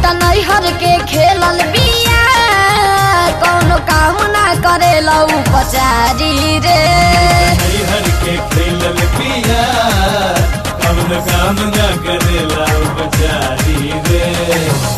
त नैहर के खेलल बिया कौनो काम ना करेला उपचारी रे हर के खेलल पिया कवन काम न करेला उपचारी रे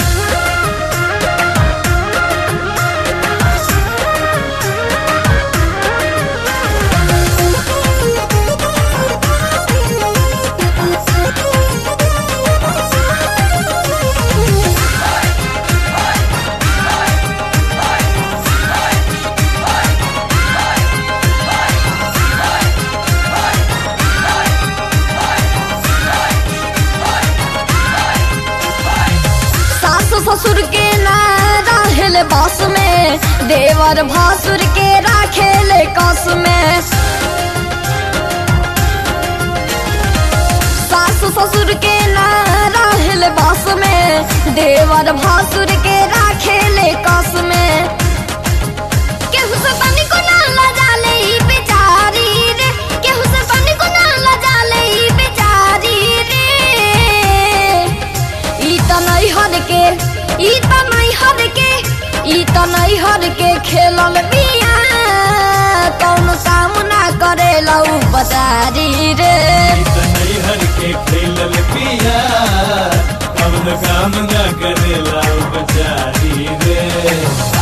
सासु ससुर के ना रहेले बस में देवर भासुर के राखेले कस में सासु ससुर के ना रहेले बस में देवर भासुर के राखेले कस में केहू से पानी को ना लजाले ई बेचारी रे केहू से पानी को ना लजाले ई बेचारी रे ई त नैहर के ई त नैहर के ई त नैहर के खेलल बिया कौन काम ना करेला उपचारी रे हर के खेलल पिया कवन काम न करेला उपचारी रे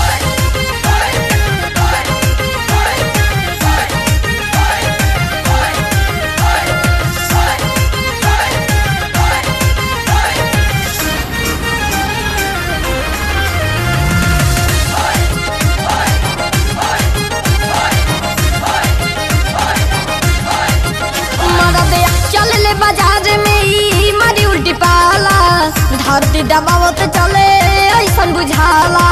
मरदे चल ले बाजार में ई मारी उल्टी पाला धरती दबावत चले ऐसन बुझाला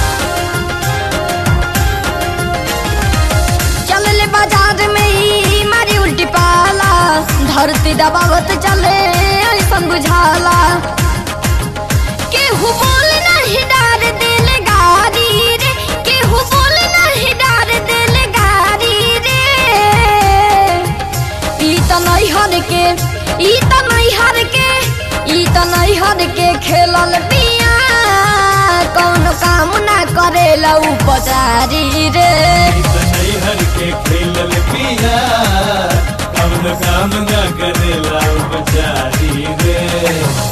चल ले बाजार में ई मारी उल्टी पाला धरती दबावत चले ऐसन बुझाला केहू बोल नहीं डार दिल गारी रे केहू बोल नहीं डार दिल गारी रे ई त नैहर के ई त नैहर के ई त नैहर के खेलल बिया कौन काम ना करेला उपचारी रे हर के खेलल पिया कवन काम न करेला उपचारी रे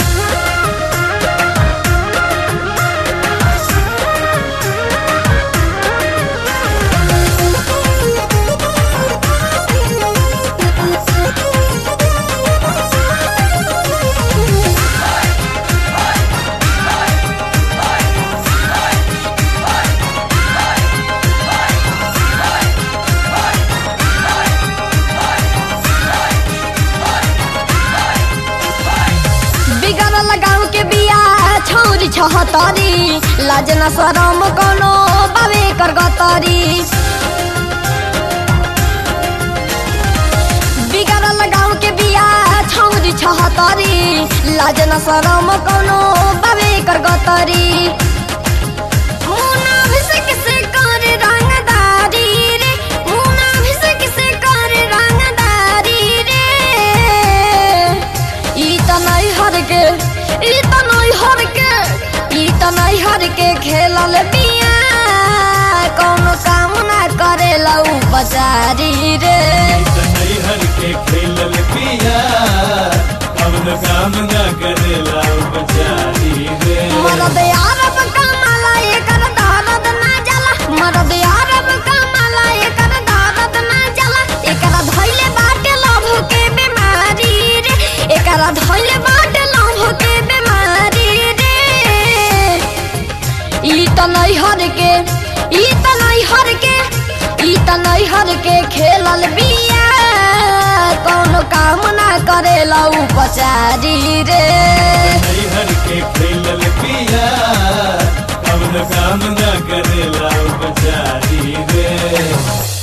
बिगड़ल गाँव के बिया छौरी छहतरी लाज न शरम कोनो बाबे कर गतरी बिगड़ल गाँव के बिया छौरी छहतरी लाज न शरम कोनो बाबे कर गतरी मुना भिसक से कर रंगदारी रे मुना भिसक से कर रंगदारी रे ई त नैहर के ई त नैहर के ई त नैहर के खेलल बिया कौनो काम ना करेला उपचारी रे हर के खेलल पिया कवन काम न करेला उपचारी रे मरद यारब कमाला एकर दर्द ना जाला मरद यारब कमाला एकर दर्द ना जाला एकरा धइले बाटे लभ के बीमारी रे एकरा धइले बाटे लभ के बीमारी रे ई त नैहर के ई त नैहर के ई त नैहर के खेलल बिया कौनो काम ना करेला उपचारी रे हर के खेलल पिया कवन काम न करेला उपचारी रे